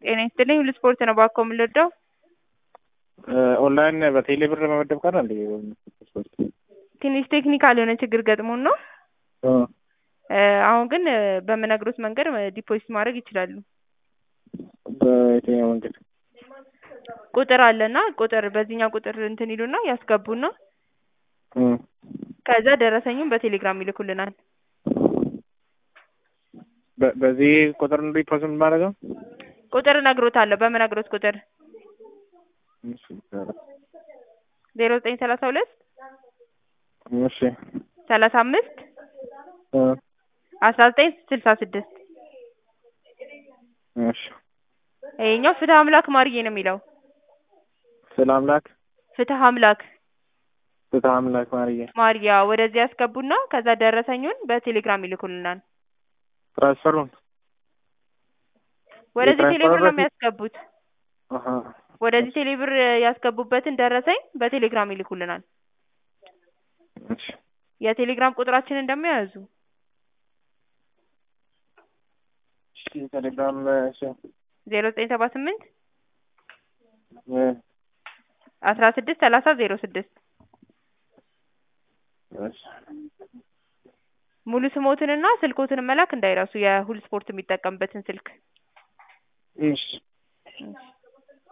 ጤና ይስጥልኝ ሁሉ ስፖርት ነው እባክዎ የምንወደው ኦንላይን በቴሌ ብር መመደብ ቀረ እንዴ? ትንሽ ቴክኒካል የሆነ ችግር ገጥሞን ነው እ አሁን ግን በምነግሮት መንገድ ዲፖዚት ማድረግ ይችላሉ በየትኛው መንገድ? ቁጥር አለና ቁጥር በዚህኛው ቁጥር እንትን ይሉና ያስገቡና እ ከዛ ደረሰኙን በቴሌግራም ይልኩልናል በ- በዚህ ቁጥር ነው ዲፖዚት የማደርገው? ቁጥር እነግሮታለሁ በምነግሮት ቁጥር እሺ ዜሮ ዘጠኝ ሰላሳ ሁለት እሺ ሰላሳ አምስት እ አስራ ዘጠኝ ስልሳ ስድስት እሺ ይሄኛው ፍትህ አምላክ ማርዬ ነው የሚለው ስለ አምላክ ፍትህ አምላክ ፍትሐ አምላክ ማርዬ ማርያ ወደዚህ ያስገቡና ከዛ ደረሰኙን በቴሌግራም ይልኩልናል ትራንስፈሩን ወደዚህ የትራንስፈር ቴሌብር ነው በፊት- የሚያስገቡት አሀ ወደዚህ ቴሌብር ያስገቡበትን ደረሰኝ በቴሌግራም ይልኩልናል እሺ የቴሌግራም ቁጥራችንን ደግሞ ያዙ እሺ ቴሌግራም እሺ ዜሮ ዘጠኝ ሰባ ስምንት እ አስራ ስድስት ሰላሳ ዜሮ ስድስት እሺ ሙሉ ስሞትንና ስልኮትን መላክ እንዳይረሱ የሁል ስፖርት የሚጠቀምበትን ስልክ እሺ እሺ